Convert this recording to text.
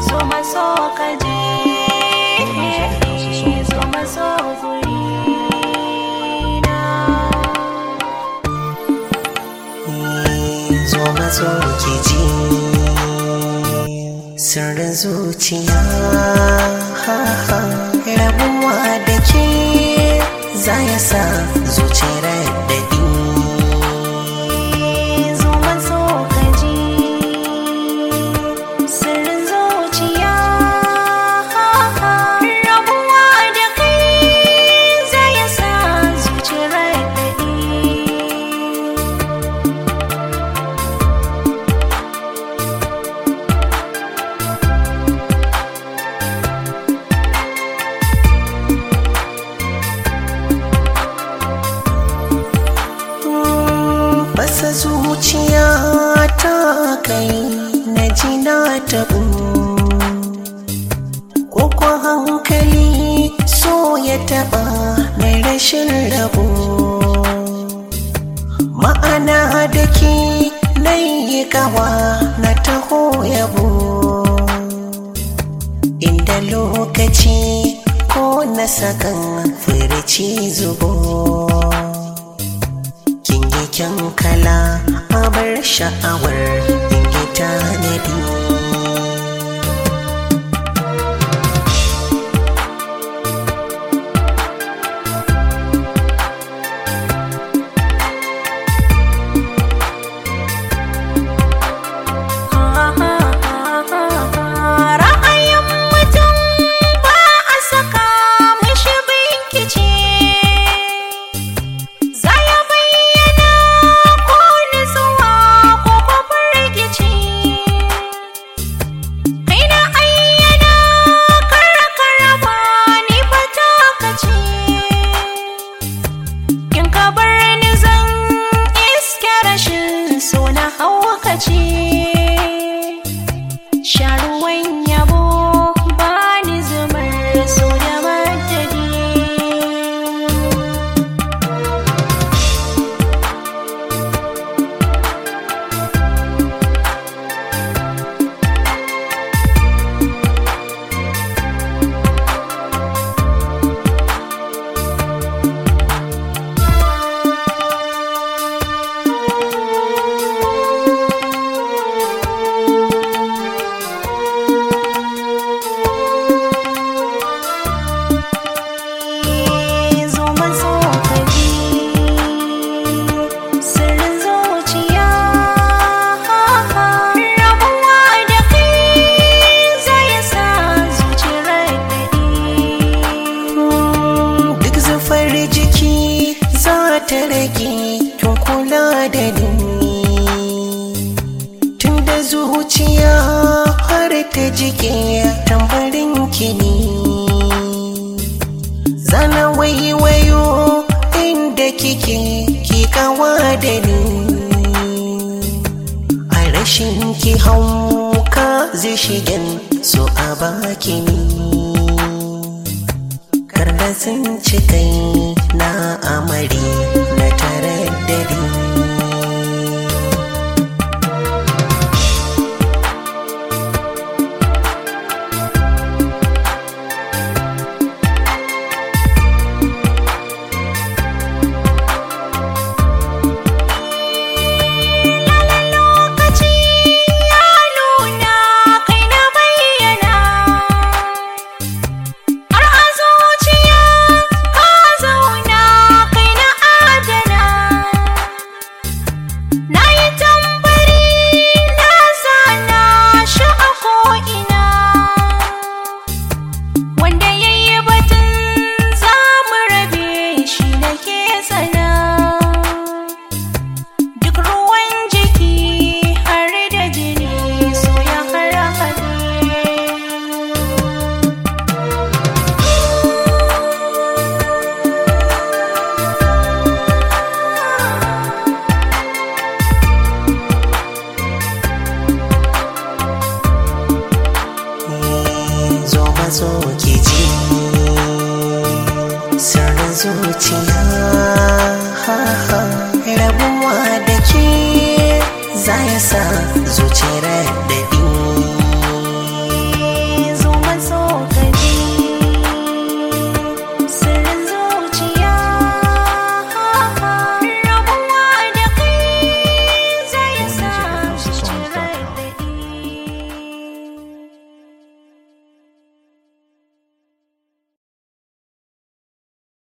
zo maso ka je zo maso gurina zo mazo ki ji sirrin zuciya ha ha rabuwa da ke za ya sa zuciyar daɗi zo maso ka ji sirrin zuciya rabuwa da kai zai sa zuciyar daɗi basa zuciya ta kai na ji na taɓu ko kwa hankali so ya taɓa mai rashin rabo ma'ana da ke na yi kawa na taho yabo inda lokaci ko na sakan firici zubo kin yi kyan kala abar sha'awar in yi tanadi Ra'ayin mutum ba a saka mishi binkici Za ya bayyana ko nutsuwa ko kwafin rikici Kai na ayyana kara ba ni fata kaci In ka bar ni zan iske rashin so na haukaci Sharuwan yabo ba ni zumar so da madadi zo mazo ka ji sirrin zuciya rabuwa da kai zai sa zuciyar daɗi duk zufar jiki za ta rage kin kula da ni tun da zuciya har ta jike tambarin kini zana waiwayo inda kike ki kawa da ni a rashin ki hauka zai shigen so a baki ni karda sun ci kai na amari na tare da ni lokaci ya nuna kai na bayyana har a zuciya ka zauna kai na adana na yi tambari na zana shi a ko'ina wanda ya yi batun za mu rabe shi da ke tsana duk ruwan jiki har da jini so ya harhaɗe zo mazo ki ji sirrin zuciya ha ha rabuwa da ke za ya sa zuciyar daɗi